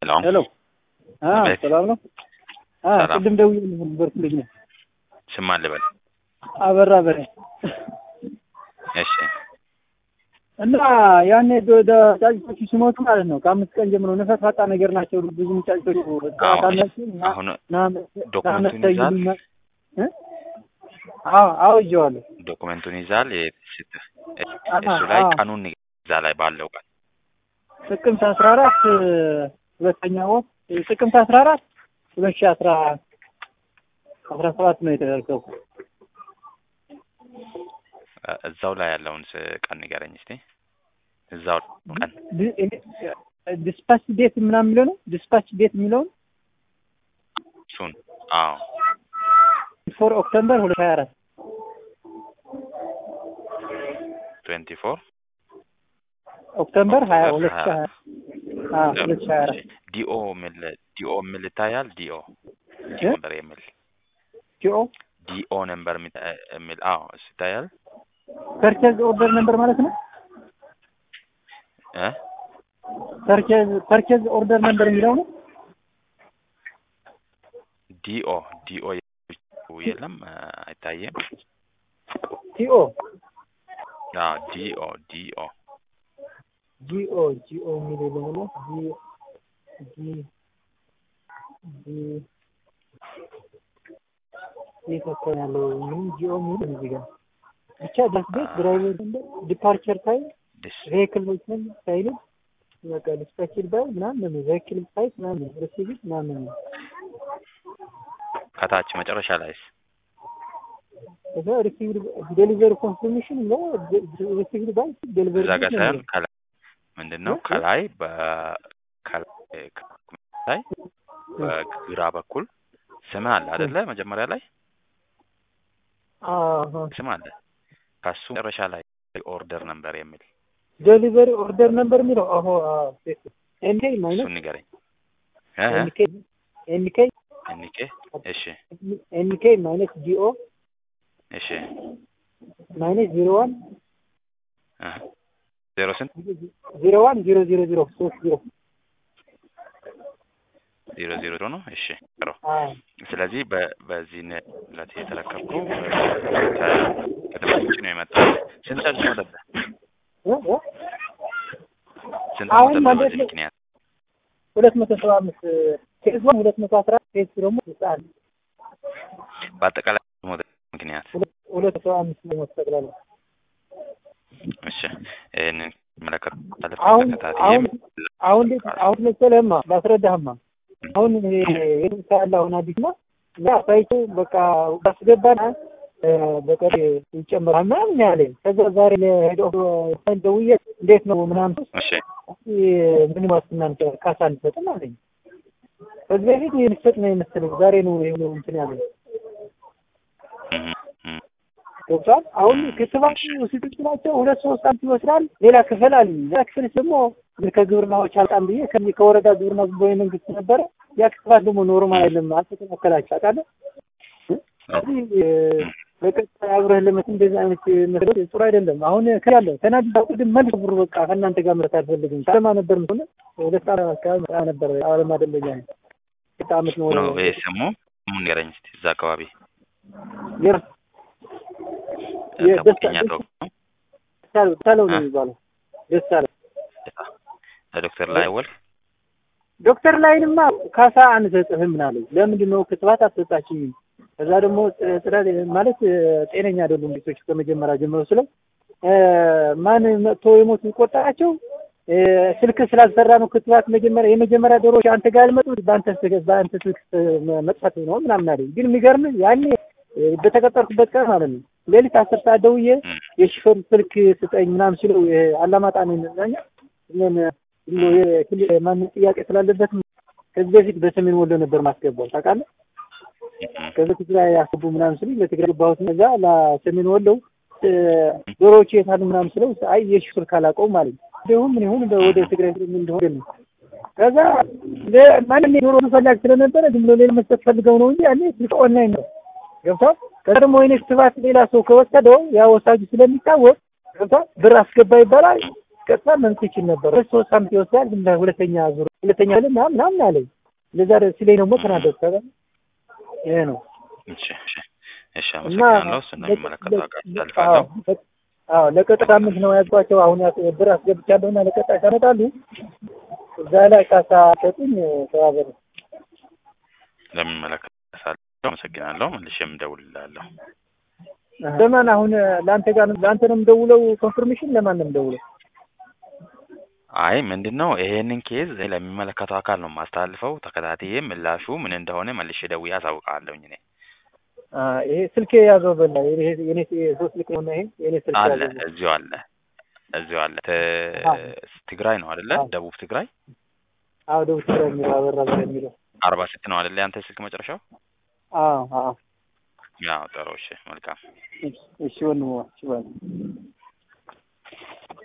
ሄሎ ሄሎ አ አቤት። ሰላም ነው? አ ሰላም። ቅድም ደውዬ ነበርኩ ልጅ ነው ስማ ልበል። አበራ በሬ እሺ እና ያኔ ወደ ጫጭቶቹ ሲሞቱ ማለት ነው ከአምስት ቀን ጀምሮ ነፈሳጣ ነገር ናቸው። ብዙም ጫጭቶቹ አዎ፣ ታናቸው እና አሁን ና- ዶክመንቱን ናመተ ይዛል? ይሉኛል። እ? አዎ አዎ ይዤዋለሁ። ዶኩሜንቱን ይዛል። የስት አሃ፣ እሱ ላይ አዎ። ቀኑን እዛ ላይ ባለው ቀን ጥቅምት አስራ አራት ሁለተኛ ወር ጥቅምት አስራ አራት ሁለት ሺህ አስራ አስራ ሰባት ነው የተደረገው። እ- እዛው ላይ ያለውን ስ- ቀን ንገረኝ እስቲ። እዛው ቀን ዲ- ዲስፓች ዴት ምናምን የሚለው ነው ዲስፓች ዴት የሚለውን እሱን አዎ ፎር ኦክቶበር ሁለት ሀያ አራት ትዌንቲ ፎር ኦክቶበር ሀያ ኦክቶበር ሁለት ሺህ ሀያ አዎ ሁለት ሺህ ሀያ አራት ዲኦ የሚል ዲኦ የሚል ይታያል። ዲኦ ዲኦ እ? ነበር የሚል ቲኦ ዲኦ ነበር የሚ- እ- የሚል አዎ እሱ ይታያል። ፐርቼዝ ኦርደር ነበር ማለት ነው። እ ፐርቼዝ ፐርቼዝ ኦርደር ነበር የሚለው ነው። ዲኦ ዲኦ የለም እ፣ አይታየም። ቲኦ አዎ ዲኦ ዲኦ ጂኦ ጂኦ የሚለው ደግሞ ጂ ጂ ጂ የት አካባቢ ያለው ምንም ጂኦ የሚል እዚህ ጋር ብቻ ዳስቤት ድራይቨር ነበር ዲፓርቸር ታይም ዲስ ቬሂክል ሞሽን ሳይል በቃ ዲስፓችድ ባይ ምናምን ነው ቬሂክል ሳይት ምናምን ሪሲቪት ምናምን ነው ከታች መጨረሻ ላይስ ከዛ ሪሲቪድ ዴሊቨሪ ኮንፊርሜሽን ነው ሪሲቪድ ባይ ዴሊቨሪ እዛ ጋር ሳይሆን ከላይ ምንድን ነው እ? ከላይ በ ከላይ ላይ በግራ በኩል ስም አለ አይደለ? መጀመሪያ ላይ አሃ ስም አለ። ከሱ መጨረሻ ላይ ኦርደር ነበር የሚል ዴሊቨሪ ኦርደር ነበር የሚለው አሆ ኤንኬ ማይነስ እሱን ንገረኝ። እ እ ኤንኬ ኤንኬ እኒቄ እሺ ኤንኬ ማይነስ ጂኦ እሺ ማይነስ ዜሮ ዋን እ ዜሮ ስንት ዜሮ ዋን ዜሮ ዜሮ ዜሮ ሶስት ዜሮ ዜሮ ዜሮ ነው። እሺ ጥሩ። አዎ ስለዚህ በ በዚህ ዕለት የተረከብኩ ከድምፅ ውጭ ነው የመጣው። ስንት ሰዓት ሞተብህ? እ እ ስንት አሁን ሞተብህ ማለት በዚህ ነው ምክንያት? ሁለት መቶ ሰባ አምስት ፌዝ ዋን ሁለት መቶ አስራ ፌዝ ቱ ደግሞ ህጻን በአጠቃላይ ሞተ ምክንያት ሁለት ሁለት መቶ ሰባ አምስት ነው ጠቅላላ እሺ ይህንን መለከት አሁን ተከታትዬ አሁን አሁን እንዴት አሁን መሰለህማ ላስረዳህማ አሁን ይሄ የድምፅ ያለ አሁን አዲስ ነው ያ ሳይቱ በቃ ባስገባና በቀር ይጨምራል ምናምን ያለኝ ከዛ ዛሬ ለሄዶ ደውዬ እንዴት ነው ምናምን እሺ ምን ዋስትና እንሰጥ ካሳ እንሰጥም አለኝ ከዚህ በፊት የሚሰጥ ነው የመሰለኝ ዛሬ ነው ይሄ ነው እንትን ያለኝ እህ እህ ገብቷል አሁን ክትባት ውስጥ ናቸው ሁለት ሶስት አመት ይወስዳል ሌላ ክፍል አለ ያ ክፍል ደግሞ ከግብርናዎች አልጣም ብዬ ከዚህ ከወረዳ ግብርና ዝም ብሎ የመንግስት ነበረ ያ ክትባት ደግሞ ኖርማል አይደለም አልተከላከላችሁ ታውቃለህ ስለዚህ በቀጣይ አብረህ ለመት እንደዚህ አይነት መስረት ጥሩ አይደለም አሁን ከያለ ተናድዳ ቅድም መልስ ብሩ በቃ ከእናንተ ጋር ምረት አልፈልግም አለማ ነበር ሆነ ሁለት ዓመት አካባቢ መጣ ነበር አለማ ደንበኛ ነው ሁለት ዓመት ነው ነው ይሄ ስሙ ስሙ ንገረኝ እስኪ እዛ አካባቢ የር ጠብቀኛ ዶክተር ደሳለው ነው የሚባለው ደሳለው ለዶክተር ላይ ወል ዶክተር ላይንማ ካሳ አንሰጥህም ምናለኝ ለምንድን ነው ክትባት አትሰጣችኝም ከዛ ደግሞ ጽዳት ማለት ጤነኛ አይደሉም ቤቶች ከመጀመሪያ ጀምሮ ስለው ማን መጥቶ የሞት የሚቆጠራቸው ስልክ ስላልሰራ ነው ክትባት መጀመሪያ የመጀመሪያ ዶሮች አንተ ጋር ያልመጡት በአንተ በአንተ ስልክ መጥፋት ነው ምናምን አለኝ ግን የሚገርም ያኔ በተቀጠርኩበት ቀን ማለት ነው ሌሊት አስር ሰዓት ደውዬ የሽፈር ስልክ ስጠኝ ምናምን ሲለው አላማጣ ነው ይመስለኛ ማንም ጥያቄ ስላለበት ከዚህ በፊት በሰሜን ወሎ ነበር ማስገባው ታውቃለህ ከዚህ ትግራይ ያስገቡ ምናምን ስሉኝ ለትግራይ ገባሁት እዛ ለሰሜን ወሎ ዶሮዎቹ የት አሉ ምናምን ስለው አይ የሽፍር ካላቀው ማለት ነው እንዲሁም ምን ይሁን ወደ ትግራይ ስለ እንደሆነ ነው ከዛ ማንም የዶሮ ፈላጊ ስለነበረ ዝም ብሎ ሌላ መስጠት ፈልገው ነው እንጂ ያኔ ስልክ ኦንላይን ነው ገብቷል ከዛ ደግሞ አይነት ክትባት ሌላ ሰው ከወሰደው ያ ወሳጁ ስለሚታወቅ ገብቷል ብር አስገባ ይባላል ቀጥታ መምት ይችል ነበር። ሁለት ሶስት ሳምንት ይወስዳል፣ ግን ሁለተኛ ዙር ሁለተኛ ል ምናምን ምናምን አለኝ። ለዛ ሲለኝ ደግሞ ተናደድኩ። ከዛ ይሄ ነው እሺ እሺ እሺ አመሰግናለሁ። እሱ ነው የሚመለከተው አካል አስተላልፋለሁ። አዎ ለቀጣይ ሳምንት ነው ያዝኳቸው። አሁን ብር አስገብቻለሁና ለቀጣይ ሳመጣሉ እዛ ላይ ካሳ ሰጡኝ። ተባበሩ ለሚመለከተው አመሰግናለሁ። መልሼም እደውልልሃለሁ። ለማን አሁን ለአንተ ጋር ለአንተ ነው የምደውለው? ኮንፊርሜሽን ለማን ነው የምደውለው? አይ ምንድን ነው ይሄንን ኬዝ ለሚመለከተው አካል ነው የማስተላልፈው። ተከታትዬ ምላሹ ምን እንደሆነ መልሼ ደውዬ አሳውቃለሁኝ። እኔ ይሄ ስልክ ያዘው በላ የኔ ሶስት ልክ ነው። ይሄ የኔ ስልክ አለ ያዘው እዚሁ አለ እዚሁ አለ። ትግራይ ነው አይደለ? ደቡብ ትግራይ አዎ፣ ደቡብ ትግራይ የሚለው አበራ በራ የሚለው አርባ ስት ነው አይደለ? ያንተ ስልክ መጨረሻው? አዎ አዎ። ያው ጥሩ። እሺ መልካም እሺ ወንድሞ እሺ ባይ